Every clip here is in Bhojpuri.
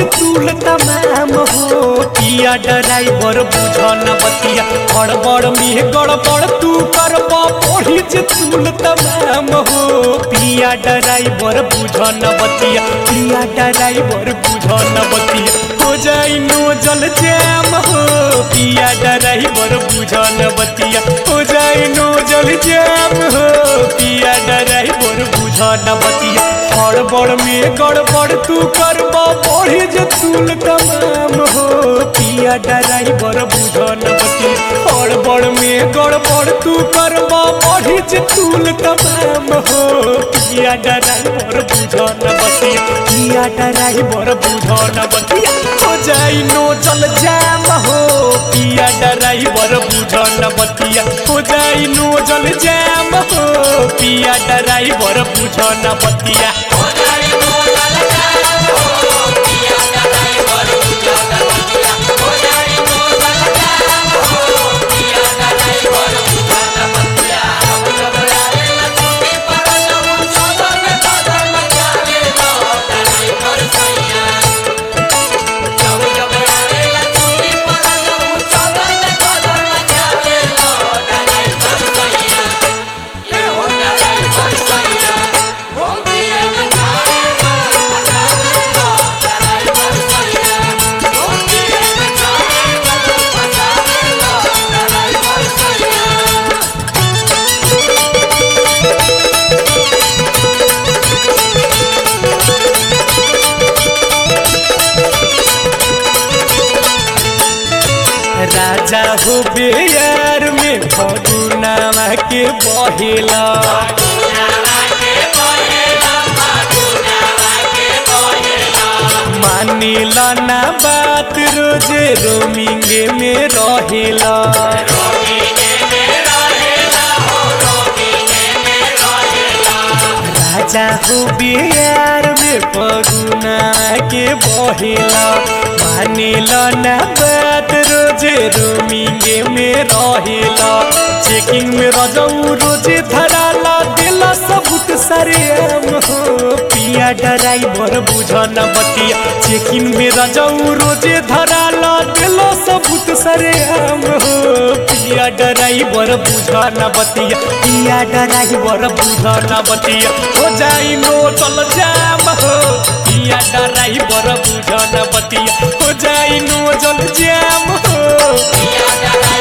जे तूल तमाम हो पिया ड्राइवर बुझन बतिया गड़बड़ में गड़बड़ तू करब पढ़ी जे तूल तमाम हो पिया ड्राइवर बुझन बतिया पिया ड्राइवर बुझन बतिया हो जाई नो जल जैम हो पिया ड्राइवर बुझन बतिया हो जाई नो जल जैम हो पिया ड्राइवर बुझन बतिया गड़बड़ में गड़बड़ तू करब पढ़ी जे तूल तमाम हो पिया ड्राइवर बुझन बतिया गड़बड़ में गड़बड़ तू करब पढ़ी जे तूल तमाम हो पिया ड्राइवर बुझन बतिया पिया ड्राइवर बुझन बतिया हो जाई नो चल जाम हो पिया ड्राइवर बुझन बतिया हो जाई नो जल जाम हो पिया ड्राइवर बुझन बतिया राजा हो बेयार में फगुनावा के बहेला मानिला ना बात रोजे रोमिंगे में रहेला राजा हो बिहार में पगुना के बहेला मानिला ना बात रोजे रोमिंगे में रहेला चेकिंग में रजऊ रोजे धराला दिला सबूत सरे आम हो पिया ड्राइवर बुझन बतिया चेकिंग में रजऊ रोजे धराला दिला सबूत सरे आम हो पिया ड्राइवर बुझन बतिया पिया ड्राइवर बुझन बतिया हो जाई नो चल जाम हो पिया ड्राइवर बुझन बतिया हो जाई नो चल जाम हो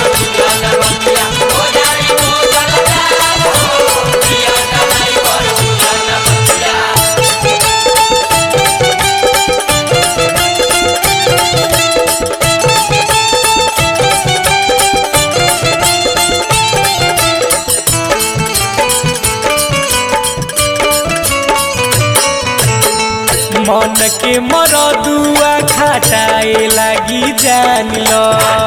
मन के मरदुआ खटाए लागी जान लो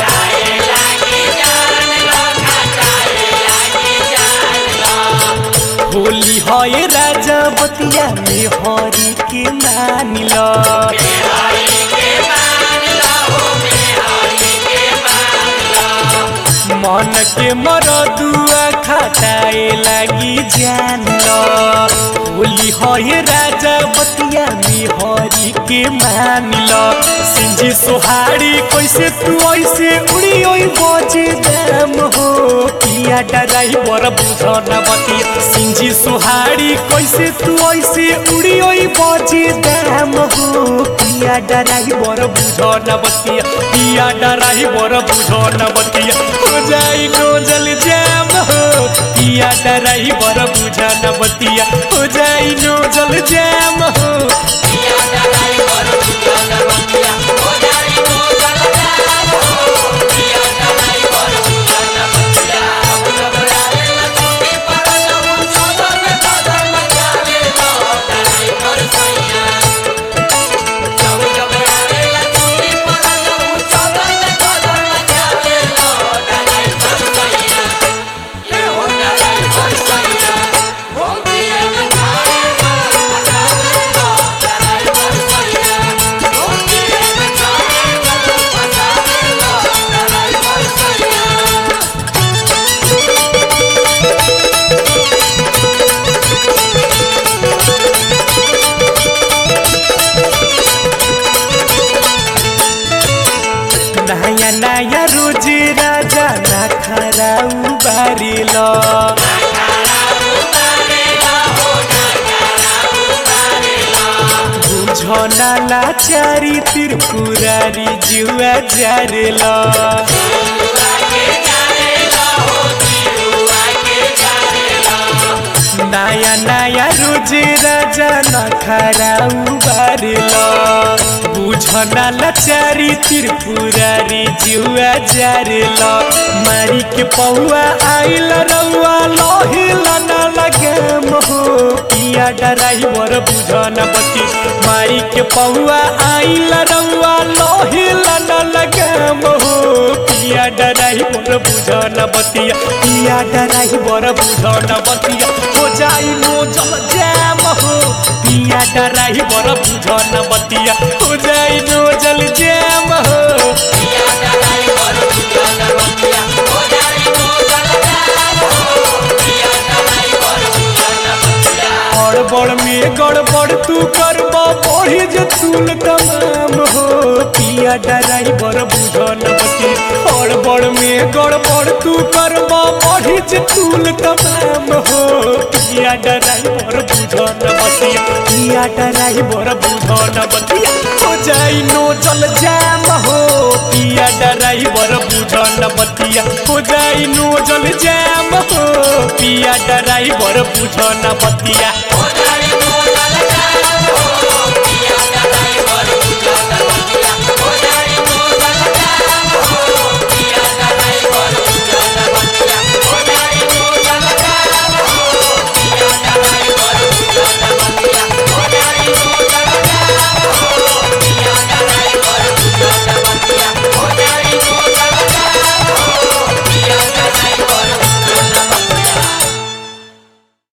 होली है राजा बतिया में हरी के मान लो मन के मरदुआ खटाए लागी जान लो होली है राजा बतिया में हरी के मान लो सिंजी सोहारी कैसे तू ऐसे उड़ी ओई बजे दाम हो पिया ड्राइवर बुझन बतिया सिंजी सोहारी कैसे तू ऐसे उड़ी ओई बजे दाम हो पिया ड्राइवर बुझन बतिया पिया ड्राइवर बुझन बतिया हो जाई नो जल जाम हो पिया ड्राइवर बुझन बतिया हो जाई नो जल जाम हो Yeah. नया रोज राजा ना खराउ बारिल बुझना लाचारी त्रिपुरारी जुआ जारेल नया नया रोज राजा ना खराउ बारिल बुझना लाचारी त्रिपुरारी जुआ जारेल मारी के पौआ आइल रउआ लहिला ना लगे मोहो पिया ड्राइवर बुझना बती मारी के पौआ आइल रउआ लहिला ना लगे मोहो पिया ड्राइवर बुझना बतिया पिया ड्राइवर बुझना बतिया हो जाई नो जल जैम हो पिया ड्राइवर बुझना बतिया हो जाई नो जल जैम हो गड़बड़ में गड़बड़ तू करब बढ़ी जे तूल तमाम हो पिया ड्राइवर बुझन बती गड़बड़ में गड़बड़ तू करब बढ़ी जे तूल तमाम हो पिया ड्राइवर बुझन बतिया पिया ड्राइवर बुझन बतिया हो जाई नो जल जाम हो पिया ड्राइवर बुझन बतिया हो जाई नो जल जाम हो पिया ड्राइवर बुझन बतिया